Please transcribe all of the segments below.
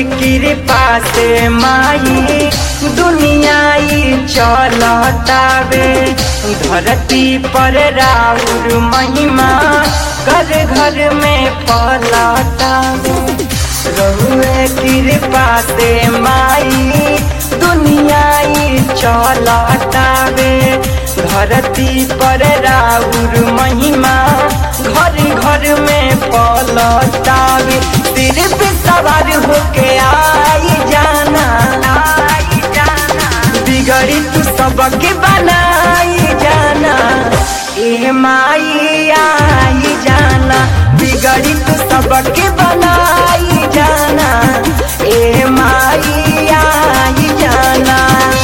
कृपा से माई दुनियाई चलतावे धरती पर राउर महिमा घर घर में पलतावे रहुए कृपा से माई दुनियाई चलतावे धरती पर राउर महिमा घर घर में पलतावे सिर पे सवार होके आई जाना आई जाना बिगड़ी तू सबके बनाई जाना ए माई आई जाना बिगड़ी तू सबके बनाई जाना ए माई आई जाना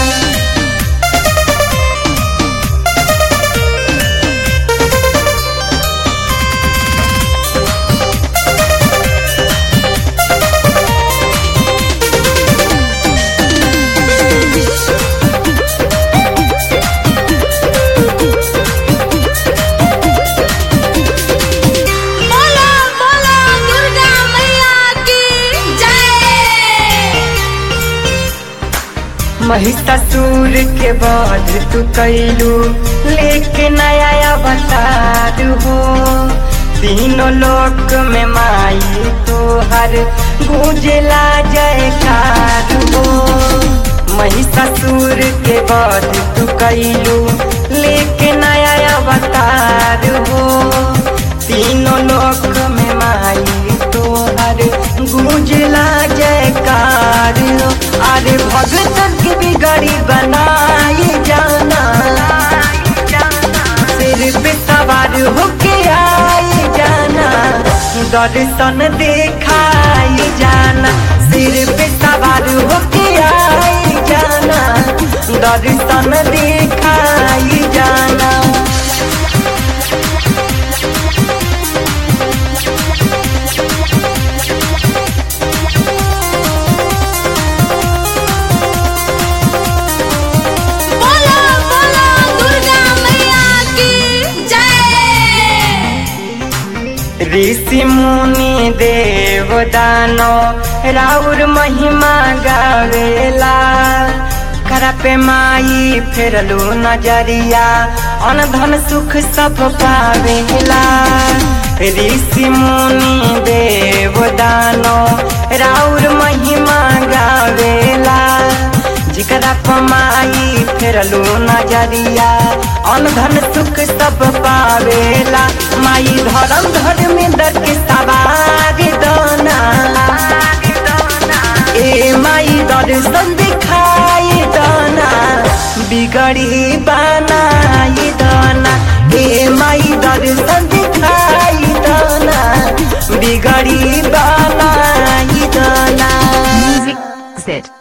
बोलो बोलो दुर्गा मैया की जय महिषासुर के बाद तू कैलू लेके नया अवतार हो तीनों लोक में माई तोहर गूंजला जयकार हो महिषासुर के बाद तू कैलू लेके नया अवतार हो तीनों लोक में माई तोहर गूंजला जयकार हो अरे भगतन की बिगड़ी बनाई जाना सिर पे सवार होके आई जाना दर्शन दिखाई जाना सिर पे सवार होके आई जाना दर्शन दिखाई जाना बोलो बोलो दुर्गा मैया की जय ऋषि मुनि देव दानो राउर महिमा गावेला करा पे माई फेरलू नजरिया अनधन सुख सब पावेला ऋषि मुनि देव दानो राउर महिमा गावेला जिकरा पमाई फेरलू नजरिया अनधन सुख सब पावेला माई धर्म धर्म में दर के सवार दाना ए माई दर्शन दिखाई दाना बिगड़ी बनाई दाना ए माई दर्शन दिखाई दाना बिगड़ी बनाई दाना Music Zit.